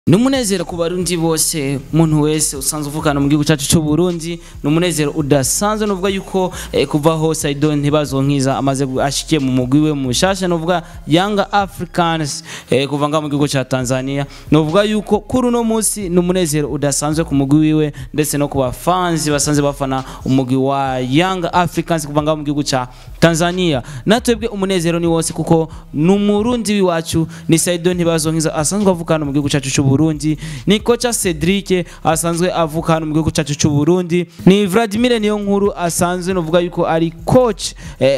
ni umunezero ku barundi bose umuntu wese usanzwe uvukana mu gihugu cyacu cy'u Burundi ni umunezero udasanzwe nuvuga yuko eh, kuva ho Saido ntibazonkiza amaze gu- ashikiye mu mugwi we mushasha nuvuga Young Africans eh, kuva nga mu gihugu cya Tanzania nuvuga yuko kuri uno munsi ni umunezero udasanzwe ku mugwi wiwe ndetse no ku bafanzi basanze bafana umugwi wa Young Africans kuva nga mu gihugu cya Tanzania natwebwe umunezero ni wose kuko ni umurundi w'iwacu ni Saido ntibazonkiza asanzwe avukana mu gihugu cyacu cy'u Burundi ni kocha Cedric asanzwe avuka hano mu gihugu cyacu cy'u Burundi ni Vladimir niyo nkuru asanzwe novuga yuko ari coach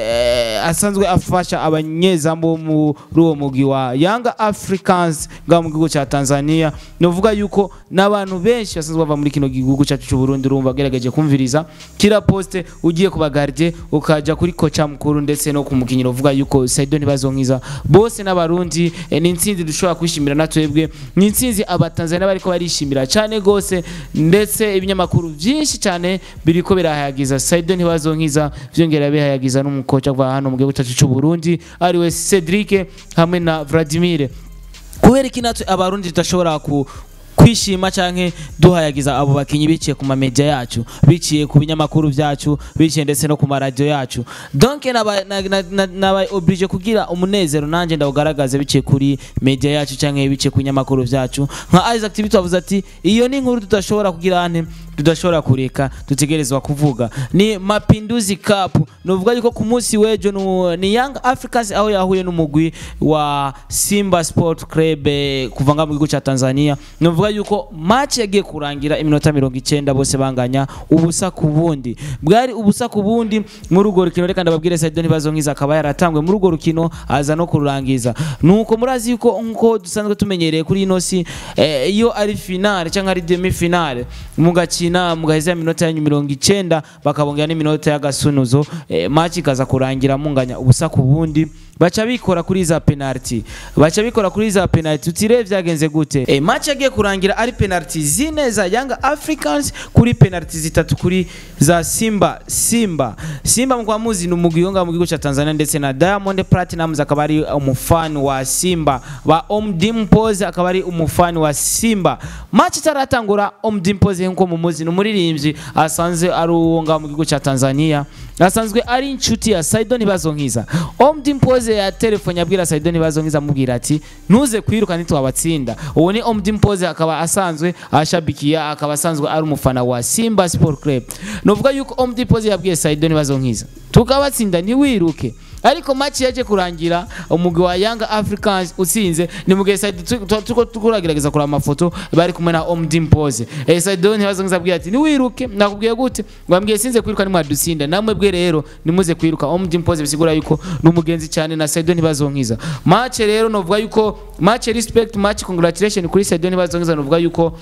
eh, asanzwe afasha abanyezamu bo muri uwo mugwi wa Young Africans nga mu gihugu cya Tanzania novuga yuko n'abantu benshi basanzwe bava muri kino gihugu cyacu cy'u Burundi urumva bagerageje kumviriza kira poste ugiye kuba gardien ukaja kuri kocha mukuru ndetse no ku mukinyiro uvuga yuko Saido ntibazonkiza bose n'abarundi eh, ni intsinzi dushobora kwishimira natwebwe ni intsinzi abatanzania bariko barishimira cyane gose ndetse ibinyamakuru byinshi cyane biriko birahayagiza Saido ntibazonkiza vyongera bihayagiza n'umukoca kuva hano mu gihugu cyacu cy'u Burundi ariwe Cedric hamwe na Vladimir kubera iki natwe abarundi tudashobora ku kwishima canke duhayagiza abo bakinyi biciye ku mamedia yacu biciye ku binyamakuru vyacu biciye ndetse no ku maradiyo yacu donc naba na- na- na- naba oblige kugira umunezero nanje ndawugaragaze biciye kuri media yacu canke biciye ku binyamakuru vyacu nka Isaac TV twavuze ati iyo ni inkuru tudashobora kugira ante tudashobora kureka dutegerezwa kuvuga ni Mapinduzi Cup nuvuga yuko ku munsi w'ejo nu- ni Young Africans aho yahuye n'umugwi wa Simba Sport Club eh, kuva nga mu gihugu cya Tanzania nuvuga yuko match yagiye kurangira iminota mirongo icyenda bose banganya ubusa ku bundi bwari ubusa ku bundi muri urwo rukino reka ndababwire Saido ntibazonkiza akaba yaratangwe muri urwo rukino aza no kururangiza nuko murazi yuko nkuko dusanzwe tumenyereye kuri ino si eh, iyo ari finale cyangwa ari demi finale mugakina mugaheza iminota yanyu mirongo icyenda bakabongera n'iminota y'agasunuzo eh, match ikaza kurangira munganya ubusa ku bundi baca bikora kuri za penalty baca bikora kuri za penalty utire vyagenze gute e, match yagiye kurangira ari penalty zine za Young Africans kuri penalty zitatu kuri za Simba Simba Simba mkwa muzi ni umugwi wonga mu gihugu cya Tanzania ndetse na Diamond Platnumz akaba ari umufani wa Simba ba Omdimpoze akaba ari umufani wa Simba match itaratangura Omdimpoze nko mu muzi ni umuririmbyi asanzwe ari uwo nga mu gihugu cya Tanzania asanzwe ari inshuti ya Saido ntibazonkiza Omdimpoze ya telefone abwira Saido ntibazonkiza amubwira ati ntuze kwiruka ntitwabatsinda uwo ni Omdimpoze akaba asanzwe ashabikiya akaba asanzwe ari umufana wa Simba Sport Club nuvuga yuko Omdimpoze yabwiye Saido ntibazonkiza tukabatsinda ntiwiruke ariko match yaje kurangira umugwi wa Young Africans utsinze ni mugihe Saido tu- tu- tuko tukuragerageza kuraba amafoto bari kumwe na Omdimpoze eh Saido ntibazonkiza abwira ati ntiwiruke nakubwiye gute ngwambwiye sinze kwiruka nimwadutsinda namwe bwe rero nimuze kwiruka Omdimpoze bisigura yuko ni umugenzi cyane na Saido ntibazonkiza match rero novuga yuko match respect match congratulation kuri Saido ntibazonkiza novuga yuko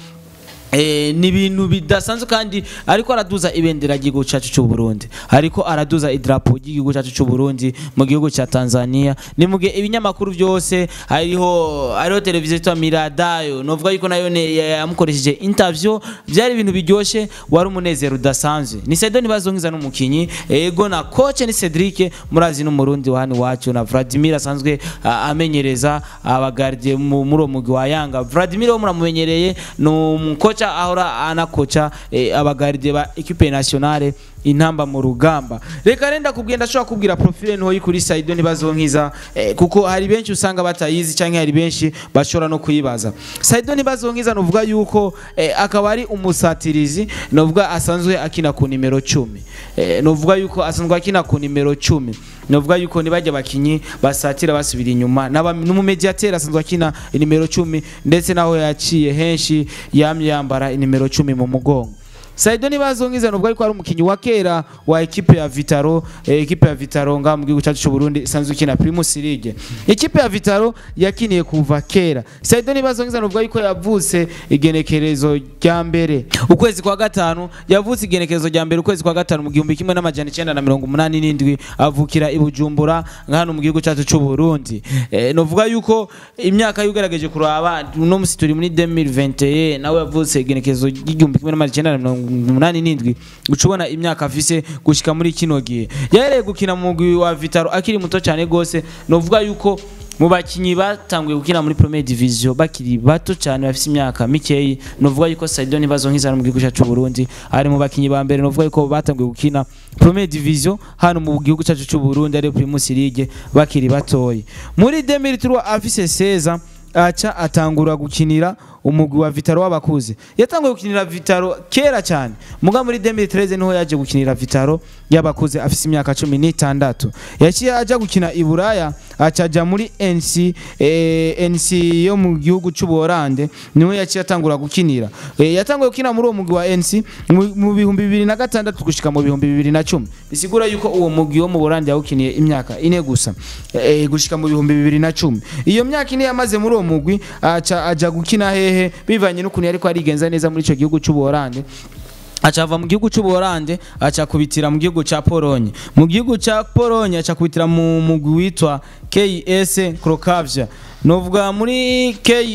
Eh, ni ibintu bidasanzwe kandi ariko araduza ibendera ry'igihugu cyacu cy'u Burundi ariko araduza idarapo ry'igihugu cyacu cy'u Burundi mu gihugu cya Tanzania ni mu gihe ibinyamakuru byose hariho hariho televiziyo yitwa Miradayo novuga yuko nayo ne- ya- yamukoresheje interview byari ibintu biryoshye wari umunezero udasanzwe ni Saido ntibazonkiza n'umukinyi ego na coach ni Cedric murazi n'umurundi wa hano iwacu na Vladimir asanzwe ah, amenyereza abagardie mu- muri uwo mugwi wa Yanga Vladimir wo muramumenyereye ni umukoca ahora anakoca eh, abagardie ba equipe nationale intamba mu rugamba reka renda kubwira ndashobora kubwira profile ntoyi kuri Saido ntibazonkiza eh, kuko hari benshi usanga batayizi cyangwa hari benshi bashobora no kuyibaza Saido ntibazonkiza nuvuga yuko eh, akaba ari umusatirizi nuvuga asanzwe akina ku nimero 10 eh, nuvuga yuko asanzwe akina ku nimero 10 nuvuga yuko nibajya abakinyi basatira basubira inyuma n'aba- n'umumediateri asanzwe akina inimero 10 ndetse naho yaciye henshi yamye yambara inimero 10 mu mugongo Saido ntibazonkiza nubwo ariko ari umukinyi wa kera wa ekipe ya Vitaro eh, ekipe ya Vitaro nga mu gihugu cyacu cy'u Burundi isanzwe ikina Primus League ekipe ya Vitaro yakiniye kuva kera Saido ntibazonkiza nubwo ariko yavutse igenekerezo rya mbere ukwezi kwa gatanu yavutse igenekerezo rya mbere ukwezi kwa gatanu mu gihumbi kimwe n'amajana icyenda na mirongo umunani n'indwi avukira i Bujumbura nka hano mu gihugu cyacu cy'u Burundi eh, novuga yuko imyaka yugerageje kuraba uno musi turi muri 2021 nawe yavutse igenekerezo ry'igihumbi kimwe n'amajana icyenda na mirongo umunani n'indwi uca ubona imyaka afise gushika muri kino gihe yahereye gukina mu mugwi wa Vitaro akiri muto cyane gose novuga yuko mu bakinyi batanguye gukina muri Premier Division bakiri bato cyane bafite imyaka mikeyi novuga yuko Saido ntibazo nk'izana mu gihugu cyacu Burundi ari mu bakinyi ba mbere novuga yuko batanguye gukina Premier Division hano mu gihugu cyacu cy'u Burundi ari Primus League bakiri batoyi muri 2003 afise 16 aca atangura gukinira umugwi wa Vitaro w'abakuze yatanguye gukinira Vitaro kera cyane muga muri 2013 niho yaje gukinira Vitaro y'abakuze afise imyaka 16 yaciye aja gukina i Buraya acaja muri NC eh, NC yo mu gihugu cy'u Buholande niho yaciye atangura gukinira eh, yatanguye gukina muri uwo mugwi wa NC mu- mu bihumbi bibiri na gatandatu gushika mu bihumbi bibiri na cumi bisigura yuko uwo mugwi wo mu Buholande yawukiniye imyaka ine gusa eh, gushika mu bihumbi bibiri na cumi iyo myaka ine yamaze muri uwo mugwi aca aja gukina hehe bivanye n'ukuntu yariko arigenza neza muri ico gihugu cy'u Buholande acava mu gihugu cy'u Buholande aca kubitira mu gihugu ca Pologne mu gihugu ca Pologne aca kubitira mu mugwi witwa KS Crocavia novuga muri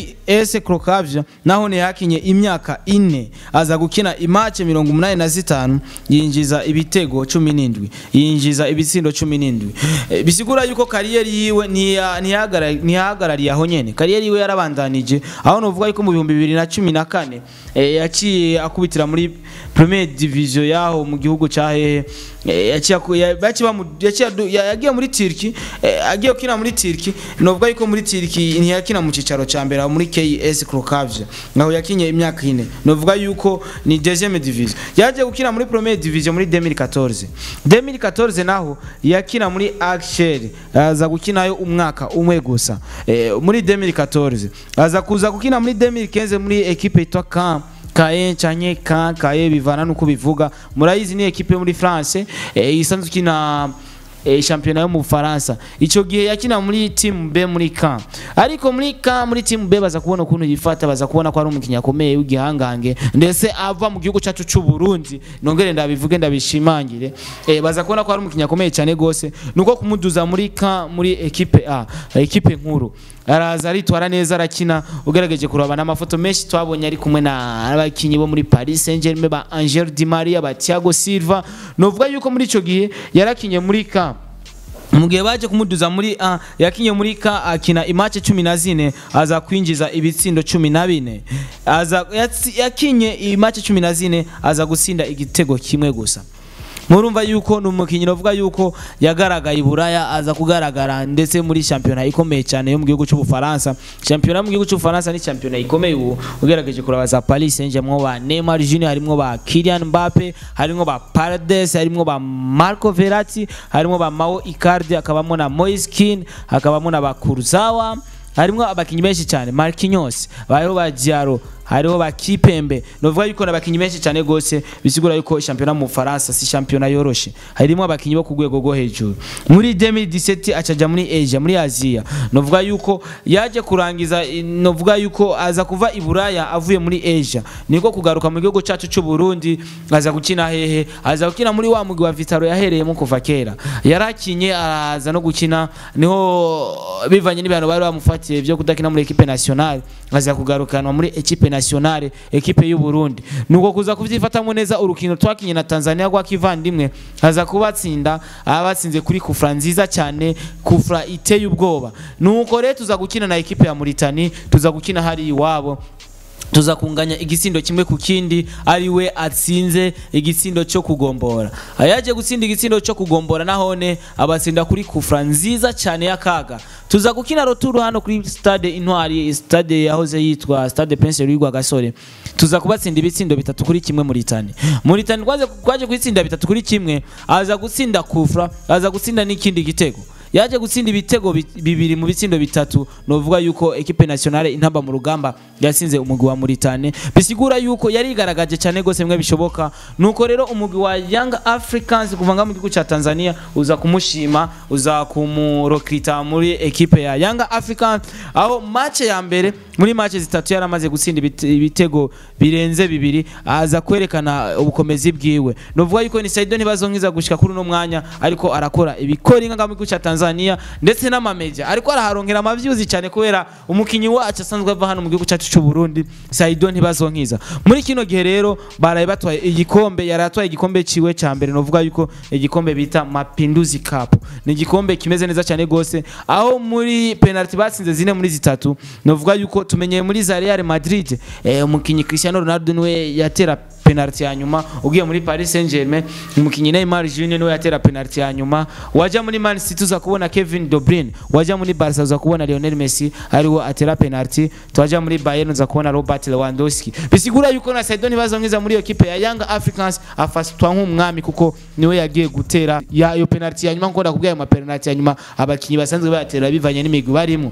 KS Crocavia naho ne yakinye imyaka ine aza gukina imace mirongo umunani na zitanu yinjiza ibitego cumi n'indwi yinjiza ibitsindo cumi n'indwi Eh, bisigura yuko kariyeri yiwe ntiya- ntiyahagara- ntiyahagarariye aho nyene kariyeri yiwe yarabandanije aho novuga yuko mu bihumbi bibiri na cumi na kane eh, yaciye akubitira muri Premier Division yaho mu gihugu ca hehe eh, yaciye aku- ya- baciye bamu- yaciye adu- ya- yagiye muri Turkey eh, agiye gukina muri Turkey novuga yuko muri Turkey ntiyakina mu cicaro ca mbere aho muri KS Crocavia naho yakinye imyaka ine novuga yuko ni deuxième division yaje gukina muri Premier Division muri 2014 2014 naho yakina muri Axel aza gukinayo umwaka umwe gusa eh, muri 2014 aza kuza gukina muri 2015 muri equipe yitwa Caen kaye canke ka kaye bivana nuko bivuga murayizi ni equipe yo muri France eh, isanzwe ikina eh, shampiyona yo mu Bufaransa ico gihe yakina muri team B muri Caen ariko muri Caen muri team B baza kubona ukuntu yifata baza kubona ko ari umukinnyi akomeye w'igihangange ndetse ava mu gihugu cyacu cy'u Burundi nongere ndabivuge ndabishimangire eh, baza kubona ko ari umukinnyi akomeye cyane gose nuko kumuduza muri Caen muri equipe A equipe nkuru araza aritwara neza arakina ugerageje kuraba n'amafoto menshi twabonye ari kumwe n'abakinnyi bo muri Paris Saint-Germain ba Angel Di Maria ba Thiago Silva novuga yuko muri ico gihe yarakinye muri Caen mu gihe baje kumuduza muri A yakinye muri K akina imace cumi na zine aza kwinjiza ibitsindo cumi na bine aza yatsi- yakinye imace cumi na zine aza gutsinda igitego kimwe gusa murumva yuko ni umukinnyi uvuga yuko yagaragaye i buraya aza kugaragara ndetse muri shampiyona ikomeye cyane yo mu gihugu cy'ubufaransa shampiyona yo mu gihugu cy'ubufaransa ni shampiyona ikomeye ubu ugerageje kuraba za paris saint germain ba neymar junior harimo ba kylian mbappe harimo ba paredes harimo ba marco verratti harimo ba mao icardi hakabamo na moise kean hakabamo na ba kurzawa harimo abakinnyi benshi cyane marquinhos hariho ba diaro hariho ba kipembe novuga yuko n'abakinnyi benshi cyane gose bisigura yuko shampiyona mu Faransa si shampiyona yoroshe harimo abakinnyi bo ku rwego rwo hejuru muri 2017 acaja muri Asia muri Asia novuga yuko yaje kurangiza i- novuga yuko aza kuva i Buraya avuye muri Asia niko kugaruka mu gihugu cyacu cy'u Burundi aza gukina hehe aza gukina muri wa mugwi wa Vitaro yahereyemo kuva kera yarakinye araza no gukina niho bivanye n'ibintu bari bamufatiye byo kudakina muri equipe nationale aza kugarukanwa muri equipe nationale equipe y'u Burundi nuko kuza kuvyifatamo neza urukino twakinye na Tanzania rwa kivandimwe aza kubatsinda abatsinze kuri kufra nziza cyane kufra iteye ubwoba nuko rero tuza gukina na equipe ya Mauritania tuza gukina hari iwabo tuza kunganya igisindo kimwe ku kindi ari we atsinze igisindo cyo kugombora ayaje gutsinda igisindo cyo kugombora nahone abatsinda kuri kufra nziza cyane y'akaga tuza gukina roturu hano kuri stade intwari stade yahoze yitwa stade prince Rwigwa Gasore tuza kubatsinda ibitsindo bitatu kuri kimwe muri tani muri tani kwaje kwaje kwitsinda bitatu kuri kimwe aza gutsinda kufra aza gutsinda n'ikindi gitego yaje gutsinda ibitego bi- bibiri mu bitsindo bitatu novuga yuko equipe nationale intamba mu rugamba yatsinze umugwi wa Mauritania bisigura yuko yari igaragaje cyane gose mwe bishoboka nuko rero umugwi wa Young Africans kuva nga mu gihugu cya Tanzania uza kumushima uza kumurokrita muri equipe ya Young Africans aho match ya mbere muri match zitatu yaramaze gutsinda ibite- ibitego birenze bibiri aza kwerekana ubukomezi bwiwe novuga yuko ni Saido ntibazonkiza gushika kuri uno mwanya ariko arakora ibikora inga mu gihugu cya Tanzania Tanzania ndetse n'amamedia ariko araharonkera amavyuzi cyane kubera umukinyi wacu asanzwe ava hano mu gihugu cyacu cy'u Burundi Saido ntibazonkiza muri kino gihe rero baraye batwaye igikombe yari atwaye igikombe ciwe cya mbere novuga yuko igikombe bita Mapinduzi Cup ni igikombe kimeze neza cyane gose aho muri penalty batsinze zine muri zitatu novuga yuko tumenyeye muri za Real Madrid eh, umukinyi Cristiano Ronaldo niwe yatera penalty ya nyuma ugiye muri Paris Saint-Germain umukinyi Neymar Junior niwe yatera penalty ya nyuma waja muri Man City uza kubona Kevin De Bruyne waja muri Barca uza kubona Lionel Messi ariwo atera penalty twaja muri Bayern uza kubona Robert Lewandowski bisigura yuko na Saido ntibazonkiza muri iyo kipe ya Young Africans afatwa nk'umwami kuko niwe yagiye gutera ya iyo penalty ya nyuma nkunda kubwira ayo ma penalty ya nyuma abakinyi basanzwe bayatera bivanye n'imigwi barimo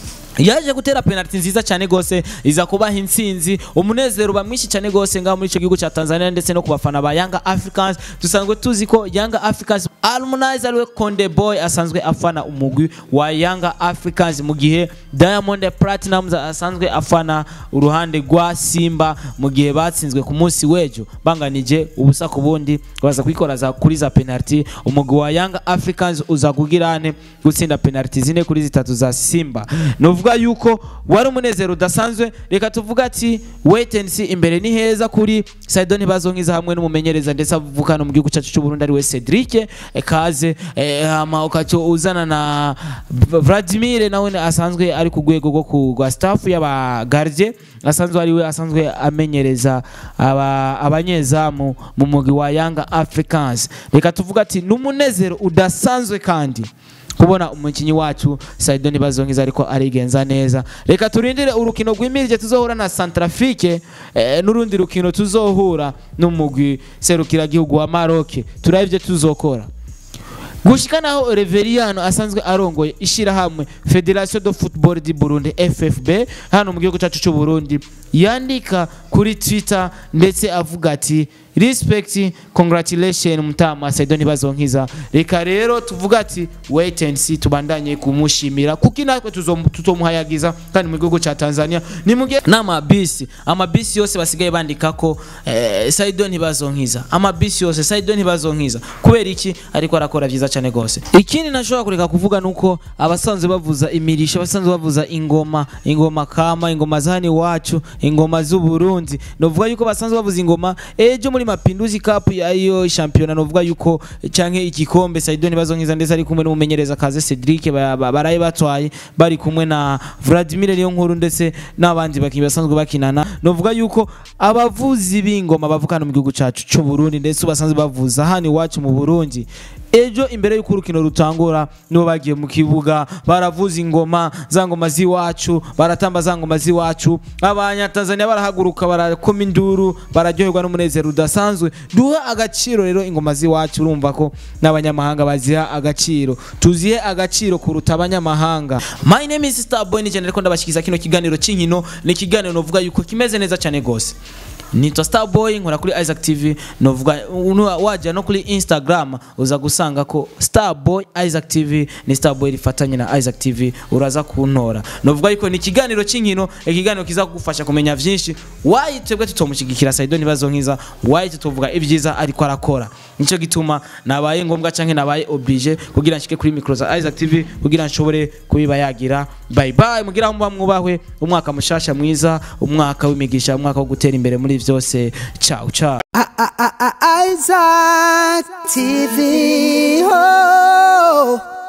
yaje gutera penalty nziza cyane gose iza kubaha intsinzi umunezero uba mwinshi cyane gose ngaho muri icyo gihugu cya Tanzania ndetse no ku bafana ba Young Africans dusanzwe tuzi ko Young Africans Harmonize ariwe Konde Boy asanzwe afana umugwi wa Young Africans mu gihe Diamond Platnumz asanzwe afana uruhande rwa Simba mu gihe batsinzwe ku munsi w'ejo banganije ubusa ku bundi baza kwikora za kuri za penalty umugwi wa Young Africans uza kugirane gutsinda penalty zine kuri zitatu za Simba novuga yuko wari umunezero udasanzwe reka tuvuga ati wait and see imbere ni heza kuri Saido ntibazonkiza hamwe n'umumenyereza ndetse avukana mu gihugu cyacu cy'u Burundi ari we Cedric Ekaze eh, hama ukacho uzana na Vladimir nawe asanzwe ari ku rwego rwo ku rwa staff y'aba gardien asanzwe ari we asanzwe amenyereza aba abanyezamu mu mugwi wa Young Africans reka tuvuga ati n'umunezero udasanzwe kandi kubona umukinnyi wacu Saido ntibazonkiza ariko arigenza neza reka turindire urukino rw'imirije tuzohura na Centrafrique eh, n'urundi rukino tuzohura n'umugwi serukiragihugu wa Maroc turabe ibyo tuzokora gushika naho Reveriano asanzwe arongoye ishirahamwe Federation de Football du Burundi FFB hano mu gihugu cyacu cy'u Burundi yandika kuri Twitter ndetse avuga ati respect congratulation mutama Saido ntibazonkiza reka rero tuvuga ati wait and see tubandanye kumushimira kuko natwe tuzomuhayagiza kandi mu gihugu cya Tanzania ni mugihe n'amabisi amabisi yose basigaye bandika ko eh, Saido ntibazonkiza amabisi yose Saido ntibazonkiza kubera iki ariko arakora vyiza cyane gose ikindi nashobora kureka kuvuga nuko abasanzwe bavuza imirisho abasanzwe bavuza ingoma ingoma kama ingoma zani wacu ingoma z'u Burundi novuga yuko basanzwe bavuza ingoma ejo muri mapinduzi cup yayo championnat novuga yuko canke igikombe Saido ntibazonkiza ndetse ari kumwe n'umumenyereza kaze Cedric baraye batwaye bari kumwe na Vladimir niyo nkuru ndetse n'abandi bakinyi basanzwe bakinana novuga yuko abavuzi b'ingoma bavukana mu gihugu cacu cy'u Burundi ndetse basanzwe bavuza hano iwacu mu Burundi ejo imbere y'uko urukino rutangura nibo bagiye mu kibuga baravuza ingoma za ngoma z'iwacu baratamba za ngoma z'iwacu abanyatanzania barahaguruka barakoma induru bararyoherwa n'umunezero udasanzwe duha agaciro rero ingoma z'iwacu urumva ko n'abanyamahanga baziha agaciro tuzihe agaciro kuruta abanyamahanga my name is starboy ni cyane ariko ndabashyikiza kino kiganiro cy'inkino ni ikiganiro novuga yuko kimeze neza cyane gose nitwa starboy nkora kuri isaac tv novuga wajya no kuri instagram uza gusanga ko starboy isaac tv ni starboy rifatanye na isaac tv uraza kuntora novuga yuko ni ikiganiro cy'inkino ikiganiro kiza kugufasha kumenya byinshi wayi twebwe tutomushyigikira saido ntibazo nkiza wayi tutuvuga ibyiza ariko arakora nicyo gituma nabaye ngombwa cyangwa nabaye oblige kugira nshike kuri mikoro za isaac tv kugira nshobore kubiba yagira bye bye mugira aho muba mwubahwe umwaka mushasha mwiza umwaka w'imigisha umwaka wo gutera imbere muri byose ciao ciao Isaac TV. Oh.